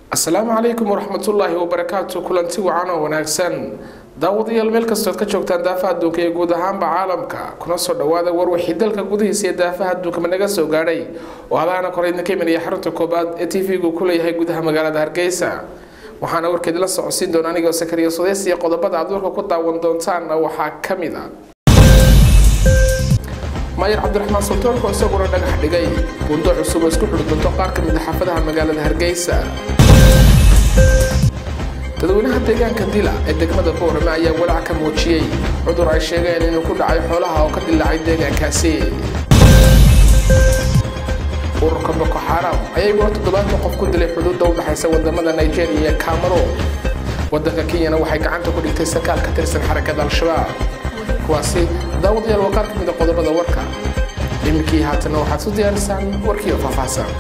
asalaamu calaykum waraxmatullaahi wabarakaatu kulanti wacan oo wanaagsan daawadayaal meel kastood ka joogtaan daafaha adduunka iyo guud ahaanba caalamka kuna soo dhawaada warwixii dalka gudihiisa iyo daafaha adduunka managa soo gaadhay oo hadaana kore idinka imanaya xarunta koobaad ee t v-gu ku leeyahay gudaha magaalada hargeysa waxaana warkeedi la socodsiin doona anigoo sakariya sudeys iyo qodobada aad warka ku daawan doontaanna waxaa ka mid a maayar cabdiraxmaan sultoolko isaguna dhagax dhigay buundo cusub oo isku xidhi doonto qaar ka mid a xaafadaha magaalada hargeysa dadweynaha deegaanka dila ee degmada boorame ayaa walaac ka muujiyey cudur ay sheegeen inuu ku dhacay xoolaha oo ka dilaacay deegaankaasi ururka boko xaram ayaa iguna toddobaatan qof ku dilay xuduudda u dhexaysa wadamada nigeria iyo cameroon wadanka kenyana waxay gacanta ku dhigtay sakaal ka tirsan xarakada al-shabaab kuwaasi daawadayaal waa qaar ka mid a qodobada warka iminkii haatana waxaad su diyaarisaan warkii oo faahfaahsan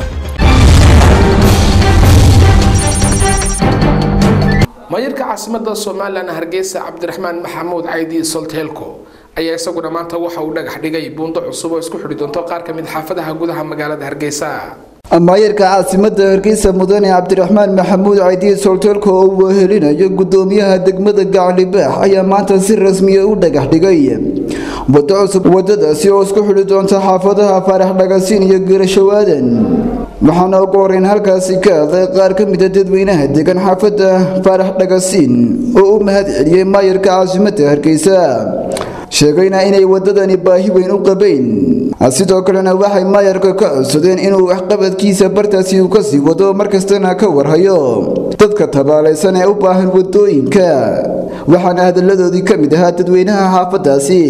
maayarka caasimada somalilan hargeysa cabdiraxmaan maxamuud caydi solteelko ayaa isaguna maanta waxa uu dhagax dhigay buundo cusub oo isku xidhi doonto qaar ka mid xaafadaha gudaha magaalada hargeysa maayarka caasimada hargeysa mudane cabdiraxmaan maxamuud caydiye solteelko oo uu wehelinayo gudoomiyaha degmada gaclibaax ayaa maanta si rasmiya u dhagax dhigay wado cusub wadadaasi oo isku xidhi doonta xaafadaha faarax dhagasiin iyo geerashawaadan waxaana ugu horeyn halkaasi ka hadlay qaar ka mida dadweynaha degan xaafada faarax dhagasiin oo u mahad celiyey maayarka caasimada hargeysa sheegayna inay wadadani baahi weyn u qabeyn sidoo kalena waxay maayarka ka codsadeen inuu waxqabadkiisa bartaasi uu kasii wado markastana ka warhayo dadka tabaalaysan ee u baahan wadooyinka waxaana hadalladoodii ka mid ahaa dadweynaha xaafadaasi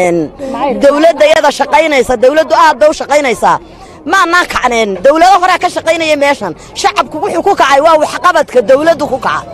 dowladda iyada shaqaynaysa dowladdu aad bay u shaqaynaysaa maanaan kacneen dowlado horea ka shaqaynaya meeshan shacabku wuxuu ku kacay waa waxqabadka dowladdu ku kaca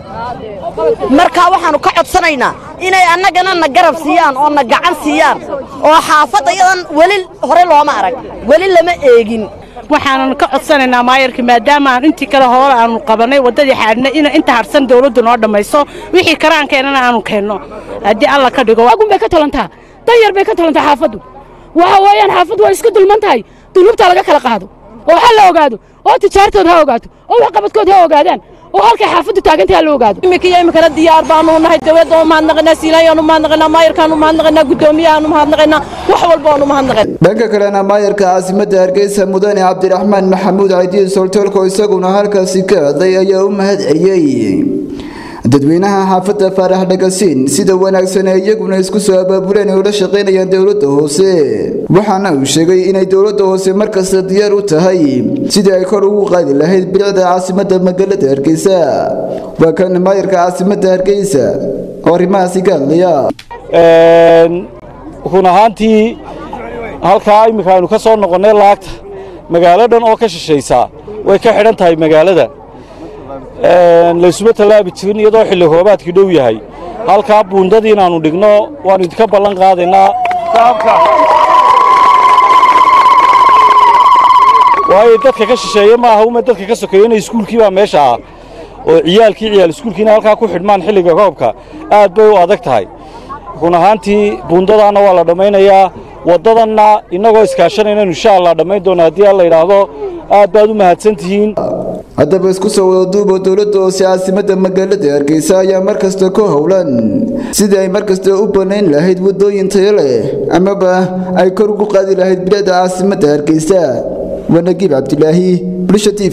markaa waxaannu ka codsanaynaa inay annagana na garab siiyaan oo na gacan siiyaan oo xaafadda iyadan weli hore looma arag weli lama eegin waxaanan ka codsanaynaa maayarka maadaama aan intii kale hore aanu qabannay waddadii xaadhnay in inta harsan dawladdu noo dhammayso wixii karaankeenana aanu keenno haddii alla ka dhigo agun bay ka talantaa danyar bay ka talantaa xaafaddu waxa weeyaan xaafaddu waa iska dulman tahay dulubta laga kala qaado oo ha la ogaado oo tijaartood ha ogaato oo waxqabadkood ha ogaadaan oo halkay xaafaddu taagantay ha la ogaado iminka iyo iminkana diyaar baanu nahay dawladda oo mahadnaqaynaa siinayaanu mahadnaqaynaa maayarkaanu mahadnaqaynaa guddoomiyahaanu mahadnaqaynaa wax walba oonu mahadnaqayn dhanka kalena maayarka caasimada hargeysa mudane cabdiraxmaan maxamuud caydiye soltoolko isaguna halkaasi ka hadlay ayaa u mahad celiyey dadweynaha xaafadda faarax dhagasiin sida wanaagsan ee iyaguna isku soo abaabuleen ay ula shaqaynayaan dowladda hoose waxaana uu sheegay inay dowladda hoose markasta diyaar u tahay sidii ay kor ugu qaadi lahayd bilicda caasimada magaalada hargeysa waa kan maayarka caasimada hargeysa oo arrimahaasi ka hadlaya run ahaantii halkaa iminka aynu ka soo noqonnay laagta magaalo dhan oo ka shishaysaa way ka xidhan tahay magaalada laysuma tallaabi jirin iyadoo xilli roobaadkii dhow yahay halkaa buundadii inaannu dhigno waannu idinka ballan qaadaynaa waayo dadka ka shisheeye maaha uma dadka ka sokeeyo inay iskuulkii baa meesha ah oo ciyaalkii ciyaal iskuulkiina halkaa ku xidhmaan xilliga roobka aad bay u adag tahay run ahaantii buundadaanna waa la dhammaynayaa waddadanna innagoo iskaashanaynan insha allah dhammayn doona haddii alla yidhaahdo aad baad u mahadsan tihiin haddaba isku soo wada duuba dowladda hoose caasimada magaalada hargeysa ayaa markasta ku howlan sidii ay markasta u banayn lahayd wadooyin tayo leh amaba ay kor ugu qaadi lahayd bilicda caasimada hargeysa waa nagiib cabdilaahi bulsha t v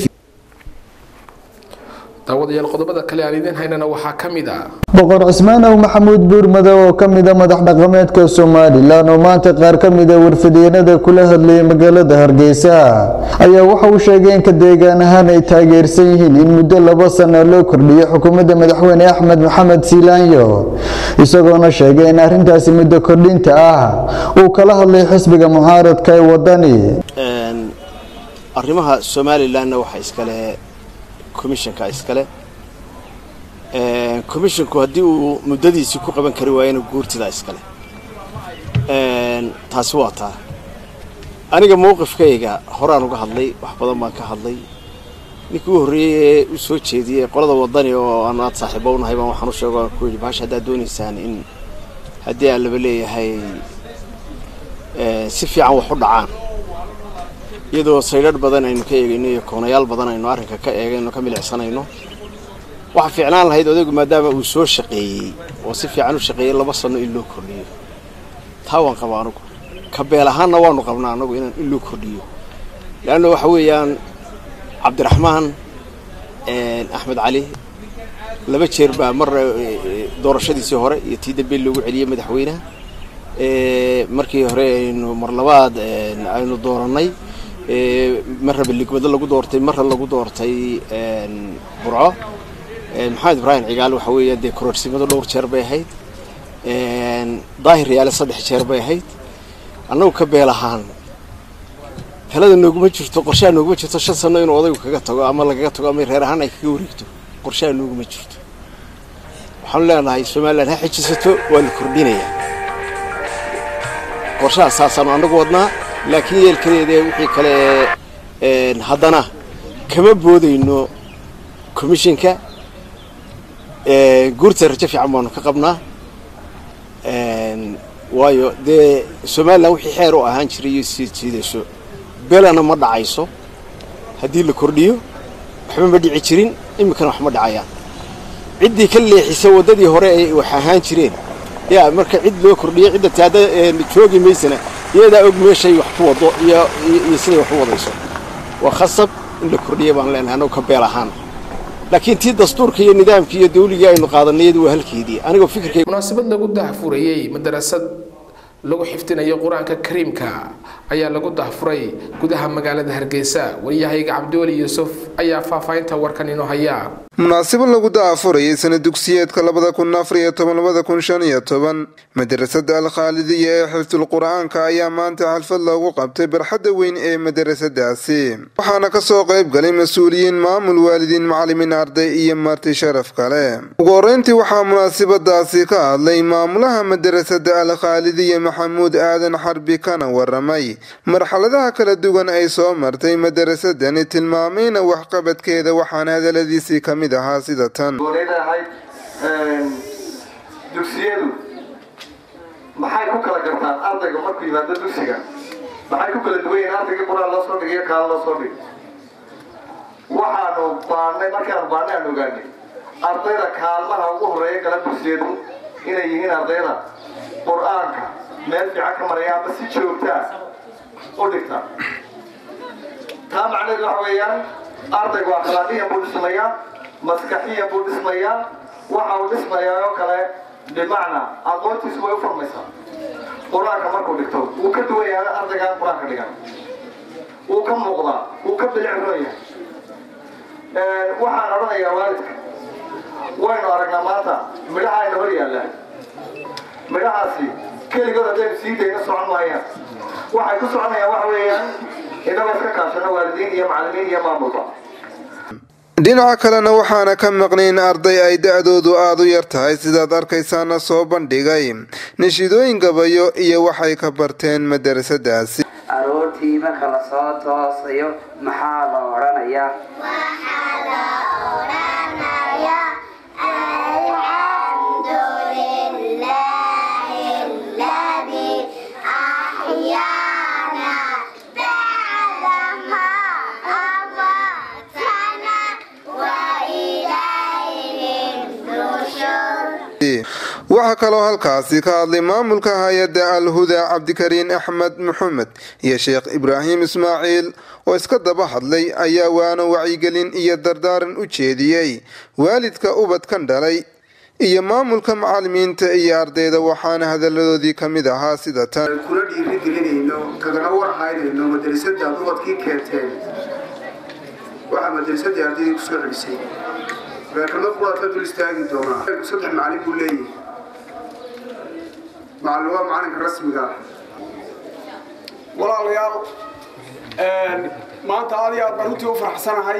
daawadayaal qodobada kale aan idiin haynana waxaa ka mid ah boqor cusmaanow maxamuud buurmadow oo ka mida madax dhaqameedka somalilan oo maanta qaar ka mida warfideenada kula hadlayay magaalada hargeysa ayaa waxa uu sheegay in ka deegaan ahaan ay taageersan yihiin in muddo laba sano loo kordhiyo xukuumadda madaxweyne axmed maxamed siilaanyo isagoona sheegay in arrintaasi muddo kordhinta ah uu kala hadlay xisbiga mucaaradka ee wadani arrimaha somalilanna waxaa iskale commissionka iskale commissionku haddii uu muddadiisii ku qaban kari waayana guurtidaa iskale taasi waa taa aniga mowqifkayga horaan uga hadlay wax badan baan ka hadlay ninkii u horreeyey ee u soo jeediyey qolada wadani oo aan aad saaxiibo u nahay baan waxaan u sheego ku yidhi bahasha haddaad doonaysaan in haddii aan laba leeyahay si fiican wax u dhacaan iyadoo saydhadh badan aynu ka eegayno iyo koonayaal badan aynu arrinka ka eegayno ka milicsanayno waxaa fiicnaan lahayd odaygu maadaama uu soo shaqeeyey oo si fiican u shaqeeyey laba sanno in loo kordhiyo taa waan qabaa anugu ka beel ahaanna waanu qabnaa anagu inaan in loo kordhiyo leanna waxa weeyaan cabdiraxmaan axmed cali laba jeer baa mar doorashadiisii hore iyo tii dambe loogu celiyey madaxweynaha markii hore aynu mar labaad aynu doorannay marraba ligmado lagu doortay marra lagu doortay burco maxamed ibraahim cigaal waxa weeya dee kororsimado dhowr jeer bay ahayd daahir yaale saddex jeer bay ahayd annagu ka beel ahaan talada nooguma jirto qorshaha nooguma jirto shan sano inuu odaygu kaga tago ama lagaga tago ama reer ahaan ay kaga wareegto qorshaha nooguma jirto waxaanu leenahay somalilan ha xejisato waa la kordhinayaa qorshaha saasaanu annagu wadnaa laakiin yeelkadeeda wixii kale haddana kama boodayno commishinka guurta rajo fiican baanu ka qabnaa waayo dee somalilan wixii xeer u ahaan jiray iyo sii jiidayso belana ma dhacayso haddii la kordhiyo waxba ma dhici jirin iminkana wax ma dhacayaan ciddii ka leexisa waddadii hore ay wax ahaan jireen yaa marka cid loo kordhiyo cidda taada joogi maysana iyadaa og meeshay wax ku wado iyo iyo siday wax u wadayso waa khasab in la kordhiya baan leenahay annagu ka beel ahaan laakiin tii dastuurka iyo nidaamkii iyo dawligii aynu qaadanayadu waa halkeedii anigoo fikirkay munaasabad lagu dahfurayey madarasad lagu xifdinayo qur-aanka kariimka ayaa lagu dahfuray gudaha magaalada hargeysa waryahayga cabdiweli yuusuf ayaa faahfaahinta warkan inoo haya munaasabad lagu daafurayay sana dugsiyeedka labada kun afar iyo toban labada kun shan iyo toban madarasada alkhaalidiya ee xifdul qur-aanka ayaa maanta xalfad loogu qabtay barxadda weyn ee madarasadaasi waxaana kasoo qayb galay mas-uuliyiin maamul waalidiin macalimiin arday iyo marti sharaf kale ugu horeyntii waxaa munaasabadaasi ka hadlay maamulaha madarasada alkhaalidiya maxamuud aadan xarbi kana waramay marxaladaha kala duwan ay soo martay madarasadani tilmaamayna waxqabadkeeda waxaana hadaladiisii ka mid ahaa sida tan leedahay dugsiyadu maxay ku kala gartaan ardayga markuu yimaado dugsiga maxay ku kala duwan yihiin ardayga quraan loo soo dhigiyo kaala loo soo dhig waxaanu baanay markaanu baanay aan ogaanay ardayda kaalmaha ugu horeeya gala dugsiyadu inay yihiin ardayda qur-aanka meel fiican ka maraya ama si joogtaa u dhigta taa macnaheedu waxa weeyaan ardaygu akhlaaqiyan buu dhismayaa maskaxiyan buu dhismayaa waxa uu dhismayaa oo kale bimacnaa aqoontiisu way u furmaysaa qur-aanka markuu dhigto wuu ka duwan yahay ardaygaan qur-aanka dhigan wuu ka muuqdaa wuu ka bilicroon yahay waxaan odhanayaa waalidka waynu aragnaa maanta midhaha ayna hor yaallaa midhahaasi keligood haddaynu sii dayna socon maayaan waxay ku soconayaan waxa weeyaan inagoo iska kaashano waalidiin iyo macallimiin iyo maamulba dhinaca kalena waxaana ka maqnayn arday ay da-doodu aada u yar tahay sidaad arkaysaana soo bandhigay nashiidooyin gabayo iyo waxay ka barteen madarasadaasi aroortii marka la soo toosayo maxaa la odhanayaa waxaa kaloo halkaasi ka hadlay maamulka hay-adda al-huda cabdikariin axmed maxamed iyo sheekh ibraahim ismaaciil oo iska daba hadlay ayaa waana wacyigelin iyo dardaaran u jeediyey waalidka ubadkan dhalay iyo maamulka macalimiinta iyo ardayda waxaana hadaladoodii ka mid ahaa sida tan kula dhiirigelinayno kagana warhaynayno madrasada ubadkii keenteen waxaa madrasadii ardaydii kusoo celisay kelmad quraad ka dul istaagi doonaa saddex macalin buu leeyahay macallin waa macalinka rasmiga ah walaalayaal maanta aad iyo aad baan runtii u faraxsanahay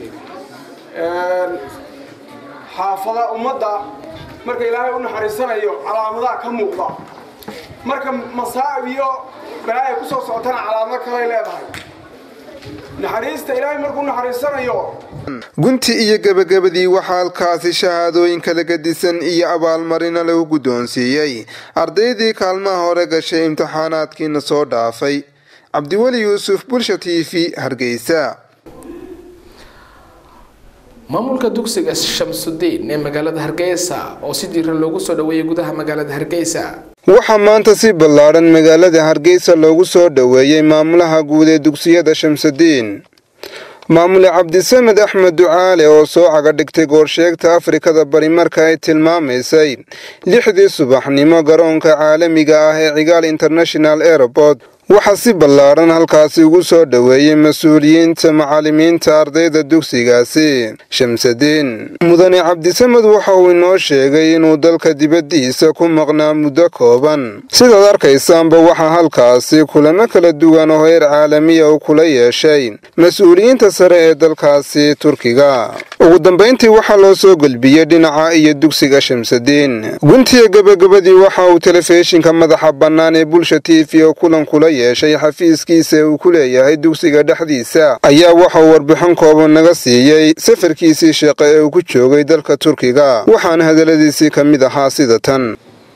xaafada ummadda marka ilaahay u naxariisanayo calaamadaha ka muuqda marka masaa'ib iyo balaaya ku soo socotana calaamado kalay leedahay naxariista ilaahay markuu naxariisanayo gunti iyo gebagabadii waxaa halkaasi shahaadooyin kala gadisan iyo abaalmarino lagu guddoonsiiyey ardaydii kaalmaha hore gashay imtixaanaadkiina soo dhaafay cabdiweli yuusuf bulsha t v hargeysa maamulka dugsiga shamsudiin ee magaalada hargeysa oo si diiran loogu soo dhoweeyey gudaha magaalada hargeysa waxaa maanta si ballaadhan magaalada hargeysa loogu soo dhoweeyey maamulaha guud ee dugsiyada shamsudiin maamule cabdisamed axmed ducaale oo soo caga dhigtay goorsheegta afrikada bari marka ay tilmaamaysay lixdii subaxnimo garoonka caalamiga ah ee cigaal international airport waxaa si ballaadhan halkaasi ugu soo dhoweeyey mas-uuliyiinta macallimiinta ardayda dugsigaasi shamsadiin mudane cabdisamed waxa uu inoo sheegay inuu dalka dibaddiisa ku maqnaa muddo kooban sidaad arkaysaanba waxaa halkaasi kulamo kala duwan oo heer caalamiya uu kula yeeshay mas-uuliyiinta sare ee dalkaasi turkiga ugu dambayntii waxaa loo soo gelbiyey dhinaca iyo dugsiga shamsadiin guntiga gebagabadii waxa uu telefishinka madaxa bannaan ee bulsha t v oo kulan kula yeeshay xafiiskiisa uu ku leeyahay dugsiga dhexdiisa ayaa waxauu warbixin kooban naga siiyey safarkiisii shaqe ee uu ku joogay dalka turkiga waxaana hadalladiisii ka mid ahaa sida tan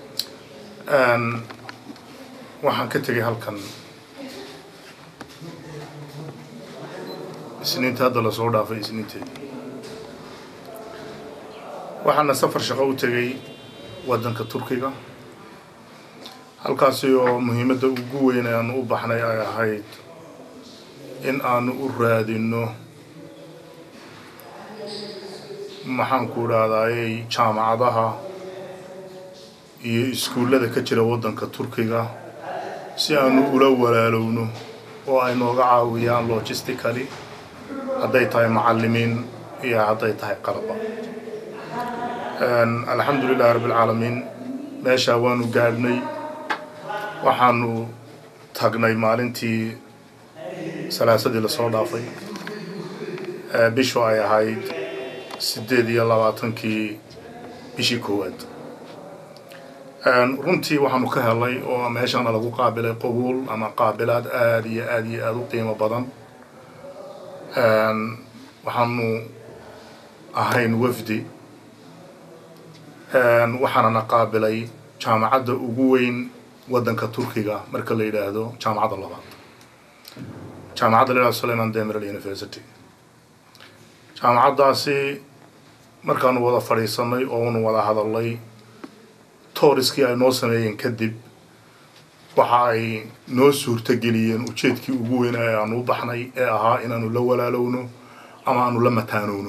waxaan ka tegay halkan isniinta hadda lasoo dhaafay isniinteed waxaana safar shaqo u tegay waddanka turkiga halkaasi oo muhiimadda ugu weyn ee aanu u baxnay ay ahayd in aanu u raadinno maxaanku idhahdayey jaamacadaha iyo iskuullada ka jira waddanka turkiga si aanu ula walaalowno oo ay nooga caawiyaan logistically hadday tahay macallimiin iyo hadday tahay qalaba alxamdu lilahi rabbilcaalamiin meeshaa waanu gaadhnay waxaanu tagnay maalintii salaasadii lasoo dhaafay bishu ay ahayd siddeed iyo labaatankii bishii koowaad runtii waxaanu ka helay oo meeshana lagu qaabilay qabuul ama qaabilaad aada iyo aada iyo aada u qiimo badan waxaanu ahayn wafdi waxaanana qaabilay jaamacadda ugu weyn waddanka turkiga marka la yidhaahdo jaamacadda labaad jaamacadda la yidhahdo sulayman demeral university jaamacaddaasi markaanu wada fadhiisanay oonu wada hadalnay tooriskii ay noo sameeyeen kadib waxa ay noo suurtageliyeen ujeedkii ugu weyn ee aanu u baxnay ee ahaa inaanu la walaalowno ama aanu la mataanowno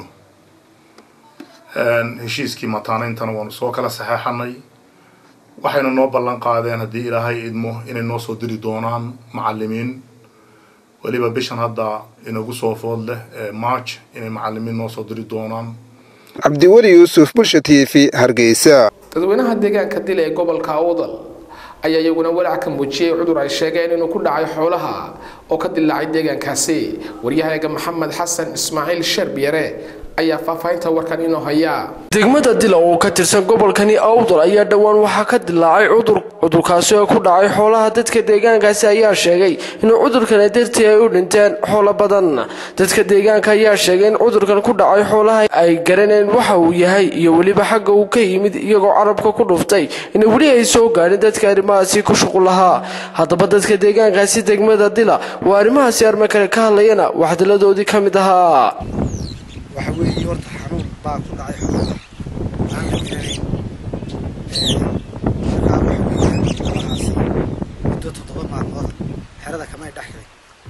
heshiiskii mataanayntana waanu soo kala saxeexanay waxayna noo ballan qaadeen haddii ilaahay idmo inay noo soo diri doonaan macallimiin weliba bishan hadda inagu soo food leh ee march inay macallimiin noo soo diri doonaan cabdiweli yuusuf bulsha t v hargeysa dadweynaha deegaanka dil ee gobolka awdal ayaa iyaguna walaac ka muujiyey cudur ay sheegeen inuu ku dhacay xoolaha oo ka dilaacay deegaankaasi waryahayaga maxamed xasan ismaaciil sherbiyare ayaa faahfaahinta warkan inoo hayaa degmada dila oo ka tirsan gobolkani awdal ayaa dhowaan waxaa ka dilaacay cudur cudurkaasi oo ku dhacay xoolaha dadka deegaankaasi ayaa sheegay inuu cudurkani dartii ay u dhinteen xoolo badan dadka deegaanka ayaa sheegay in cudurkan ku dhacay xoolaha ay garaneen waxa uu yahay iyo weliba xagga uu ka yimid iyagoo carabka ku dhuftay in weli ay soo gaadhin dadka arrimahaasi ku shuqul lahaa haddaba dadka deegaankaasi degmada dila waa arrimahaasi arma kale ka hadlayana waxdiladoodii ka mid ahaa waxa weeye horta xanuun baa ku dhacay xoolaha aan la garanayn markaa waxa weeye xoolahaasi muddo toddoba maalmooda xerada kamay dhex galay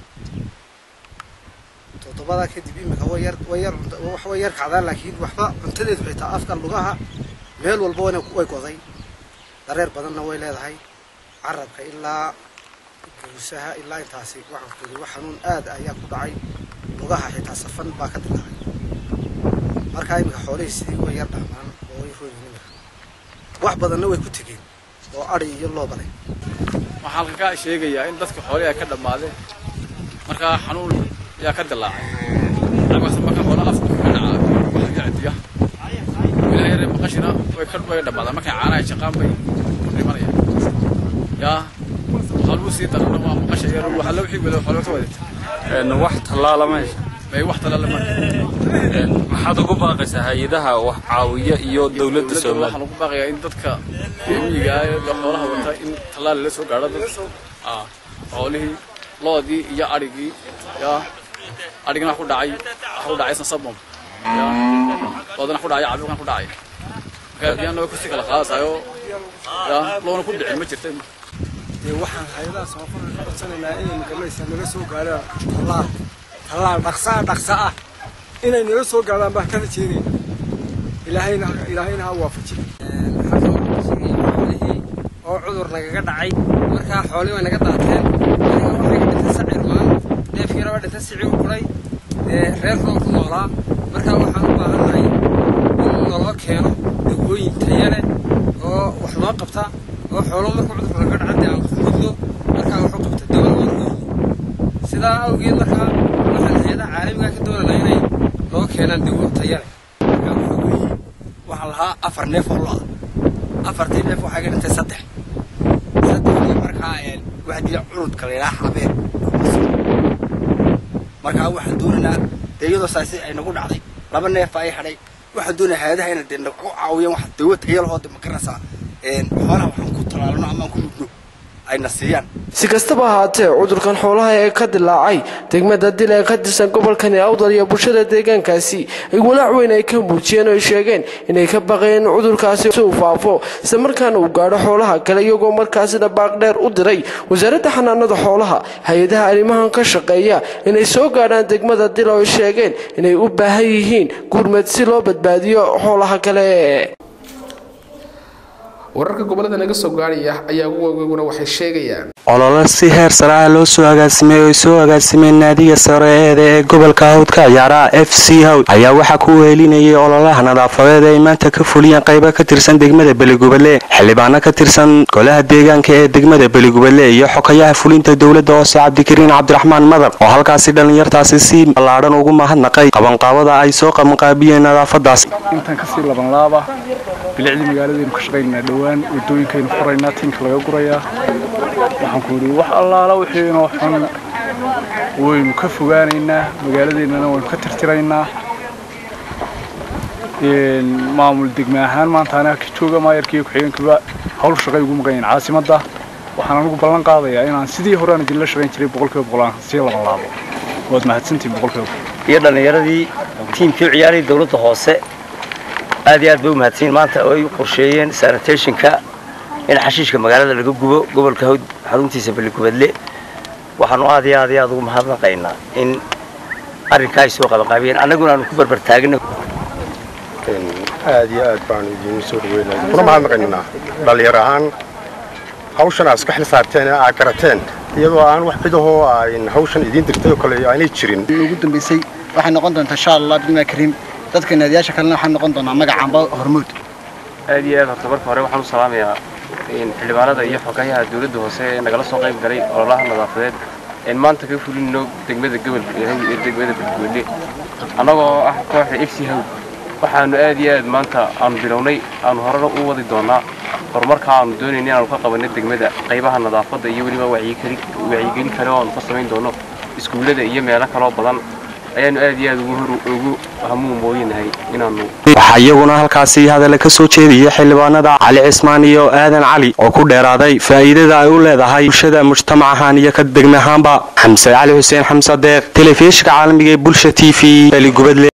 toddobadaa kadib imika way yar way yar wax way yar kacdaan laakiin waxba cuntadeedu xitaa afka lugaha meel walba wana way goday dareer badanna way leedahay carabka ilaa guusaha ilaa intaasi waxaan ku yidhi wax xanuun aad ayaa ku dhacay lugaha xitaa safan baa ka dilaacay markaa iminka xoolihii sidii way yar dhaamaan oo way rooyin iminka wax badanna way ku tegeen oo adhi iyo loobalay waxaa halka ka sheegayaa in dadka xoolihii ay ka dhammaadeen markaa xanuun ayaa ka dilaacay cagasa marka xoolo afka ka dhaca waxa cidiya ilaah yare maqashina way ka way dhammaadaan markay caanaha shaqaan bay dhimanayaan yaa waxaa lagu sii darana waa maqasha yar waxa la wixii wada xoolo ka wadata wax tallaala meesha may wax tallaala ma maxaad ugu baaqaysaa hay-adaha wax caawiya iyo dowladda soomaaliya waxaan ugu baaqayaa in dadka miyiga ah ee xoolaha wata in tallaal la soo gaadho dad ah xoolihii loodii iyo adhigii yaa adhigana wax ku dhacay wax ku dhacay sasabam wadana ku dhacaya caabuqan ku dhacaya marka biyaan naga kursi kala qaadasayo ya loona ku dhicin ma jirta waxaan hayadaha samafalka ka codsanaynaa inay magalaysa naga soo gaadhaan tallaal tallaal dhaqsaa dhaqsa ah inay naga soo gaadhaan baan ka rajeynayna ilaahayna ilaahayna ha waafajiyo oo cudur nagaga dhacay markaa xoolii way naga daateen aniga waxay ka dhintay sacir maan neefkiina waa dhintay sicii u kuray reer roon ku noolaa markaa waxaan u baahannahay in naloo keeno dawooyin taya leh oo wax noo qabta oo xoolo marka cudurka naga dhaca dee aan ku gudno markaa wax u qabta dawada waan u sidaa awgeed markaa waxaan hay-adaha caalamiga ka doonanaa inay noo keenaan dawo taya leh waxaan lahaa afar neef oo lo-a afartii neef waxaa ka dhintay saddex saddexdii markaa waxaa jira curudka la yidhaha xabeer markaa waxaan doonaynaa dee iyadoo saasi ay nagu dhacday laba neef ay hadhay waxaan doonaya hay-adaha inay dee nagu caawiyaan wax dawo tayalahoo de makaraysaa xoolaha waxaan ku talaalno amaan ku dhugno ayna siiyaan si kastaba ahaatee cudurkan xoolaha ee ka dilaacay degmada dil ee ka tirsan gobolkani awdal iyo bulshada deegaankaasi ay walaac weyn ay ka muujiyeen oo ay sheegeen inay ka baqeen in cudurkaasi uu faafo isla markaana uu gaadho xoolaha kale iyagoo markaasina baaqdheer u diray wasaaradda xanaanada xoolaha hay-adaha arrimahan ka shaqeeya inay soo gaadhaan degmada dil oo ay sheegeen inay u baahan yihiin gurmad si loo badbaadiyo xoolaha kale wararka gobolada naga soo gaadhaya ayaa ugu waaweguna waxay sheegayaan olole si heer sare ah loo soo agaasimay oo ay soo agaasimeen naadiga sare eeda ee gobolka hawdka ciyaaraha f c hawd ayaa waxaa ku wehelinayay ololaha nadaafadeed ee ay maanta ka fuliyeen qaybo ka tirsan degmada beligubadle xildhibaano ka tirsan golaha deegaanka ee degmada beligubadle iyo xokayaha fulinta dowladda hoose cabdikariin cabdiraxmaan madar oo halkaasi dhallinyartaasi si ballaadhan ugu mahadnaqay qabanqaabada ay soo qabanqaabiyeen nadaafadaas intaan kasii labanlaaba bilicdii magaaladaynu ka shaqaynaa dhowaan wadooyinkaynu furaynaa tinka laga gurayaa waxaan ku yidhi wax allaala wixii inoo xun waynu ka fogaanaynaa magaaladeennana waynu ka tirtiraynaa maamul degme ahaan maanta anaga ka jooga maayarkiiyo ku-xigeenkaba hawl shaqay ugu maqanyaen caasimadda waxaan anigu ballan qaadayaa inaan sidii hore aan idinla shaqayn jiray boqolkiiba boqol aan sii laban laabo waad mahadsantihin boqolkiiba iyo dhallinyaradii tiimkii u ciyaarayay dowladda hoose aad iyo aad bay u mahadsanyiin maanta oo ay u qorsheeyeen sanitationka in xashiishka magaalada laga gubo gobolka hawd xaruntiisa beligubadle waxaanu aad iyo aad iyo aad ugu mahadnaqaynaa in arrinkaa ay soo qabanqaabiyeen annaguna aanu ku barbar taagna aad iyo aad baanu idiin soo dhaweynaa kuna mahadnaqaynaa dhallinyar ahaan hawshan aad iska xil saarteen ee aad garateen iyadoo aan wax cidahoo aan hawshan idiin dirtay oo kale aanay jirin ugu dambeysay waxay noqon doontaa insha allah bismillahi kariim dadka naadiyaasha kalena waxay noqon doonaa magacaanba hormuud aad iyo aad horta marka hore waxaan u salaamayaa xildhibaanada iyo xogayaha dowladda hoose ee nagala soo qayb galay ololaha nadaafadeed een maanta ka fulino degmada gobolka yahay iyo degmada beledweyne annagoo ah kooxda f c hawd waxaanu aad iyo aad maanta aanu bilownay aanu horena u wadi doonaa horumarka aanu doonayna inaanu ka qabanay degmada qaybaha nadaafadda iyo weliba wacyigelin kale oo aanu ka samayn doono iskuullada iyo meelo kaloo badan ayaanu aad iyo aad ugu hamuun mooyinahay inaanu waxaa iyaguna halkaasi hadalla ka soo jeediyay xildhibaanada cali cismaan iyo aadan cali oo ku dheeraaday faa'iidada ay u leedahay bulshada mujtamac ahaan iyo ka degme ahaanba xamse cali xuseen xamse deeq telefishinka caalamiga ee bulsha t v beligubadle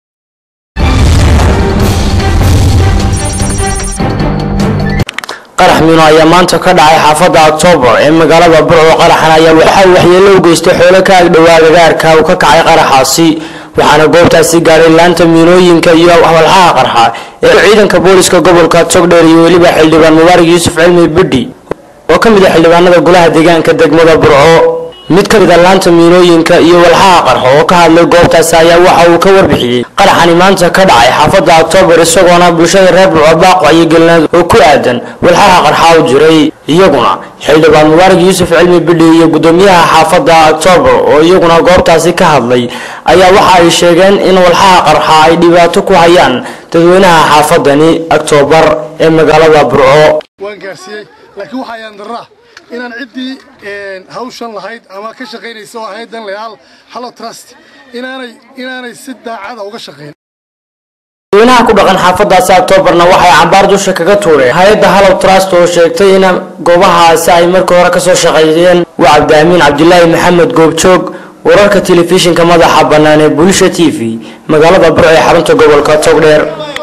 qarax mino ayaa maanta ka dhacay xaafadda octoobar ee magaalada burco qaraxan ayaa waxa uu waxyeello u geystay xoolo ka agdhowaa gagaarka uu ka kacay qaraxaasi waxaana goobtaasi gaadhay laanta miinooyinka iyo walxaha qarxa ee ciidanka booliska gobolka togdheer iyo weliba xildhibaan mubaarak yuusuf cilmi bidhi oo ka mid ah xildhibaanada golaha deegaanka degmada burco mid ka mid a laanta miinooyinka iyo walxaha qarxo oo ka hadlay goobtaasi ayaa waxa uu ka warbixiyey qaraxani maanta ka dhacay xaafadda octoobar isagoona bulshada reer burco baaq wacyigelinaad oo ku aadan walxaha qarxa u jiray iyaguna xildhibaan mubaarak yuusuf cilmi bidhi iyo gudoomiyaha xaafadda octoobar oo iyaguna goobtaasi ka hadlay ayaa waxa ay sheegeen in walxaha qarxa ay dhibaato ku hayaan dadweynaha xaafadani octoobar ee magaalada burco waan gaarsiiyey laakiin waxaa yaandaraa inaan ciddii hawshan lahayd ama ka shaqaynaysa oo ahayd dan leal hallo trust inaanay inaanay si daacada uga shaqayn dadweynaha ku dhaqan xaafadaasi octoobarna waxay cambaar dusha kaga tuureen hay-adda hallow trust oo sheegtay in goobahaasi ay markii hore kasoo shaqeeyeen waa cabdiamiin cabdilaahi maxamed goobjoog wararka telefishinka madaxa bannaan ee bulsha t v magaalada burco ee xarunta gobolka togdheer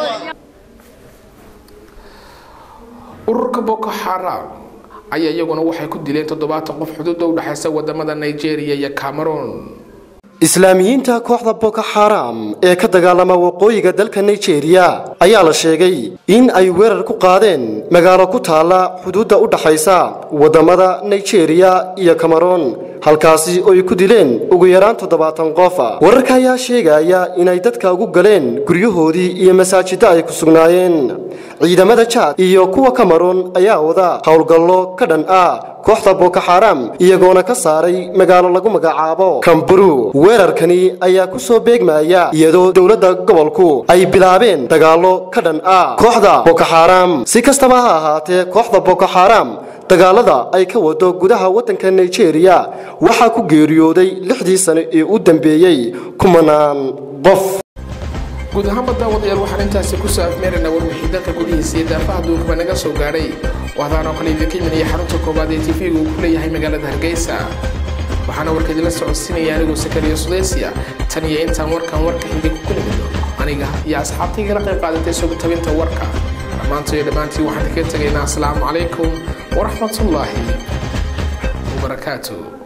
ururka boko xaram ayaa iyaguna waxay ku dileen toddobaatan qof xuduudda u dhexaysa wadamada nigeria iyo cameroon islaamiyiinta kooxda boko xaram ee ka dagaalama waqooyiga dalka nigeria ayaa la sheegay in ay weerar ku qaadeen magaalo ku taalla xuduudda u dhaxaysa waddamada nigeria iyo cameroon halkaasi oo ay ku dileen ugu yaraan toddobaatan qof wararka ayaa sheegaya inay dadka ugu galeen guryahoodii iyo masaajidda ay ku sugnaayeen ciidamada jaad iyo kuwa cameroon ayaa wada howlgallo ka dhan ah kooxda boko xaram iyagoona ka saaray magaalo lagu magacaabo kamburu weerarkani ayaa ku soo beegmaya iyadoo dowladda gobolku ay bilaabeen dagaallo ka dhan ah kooxda boko xaram si kastaba ha ahaatee kooxda boko xaram dagaalada ay ka wado gudaha waddanka nigeria waxaa ku geeriyooday lixdii sano ee u dambeeyey kumanaan qof guud ahaanba daawadayaal waxaan intaasi kusoo afmeeraynaa warwixii dalka gudihiisa iyo daafaha duunkaba naga soo gaadhay waxdaan oo kale idinka imanaya xarunta koowaad ee tv-ga uu ku leeyahay magaalada hargeysa waxaana warka idinla socodsiinaya anigoo sakariya sudaysiya tan iyo intaan warkan warka xigay ku kulmi doono aniga iyo asxaabtaygala qayb qaadatay sugitabinta warka dhammaantoiyo dhammaantii waxaan kaga tegaynaa asalaamu calaykum waraxmatullaahi wabarakaatu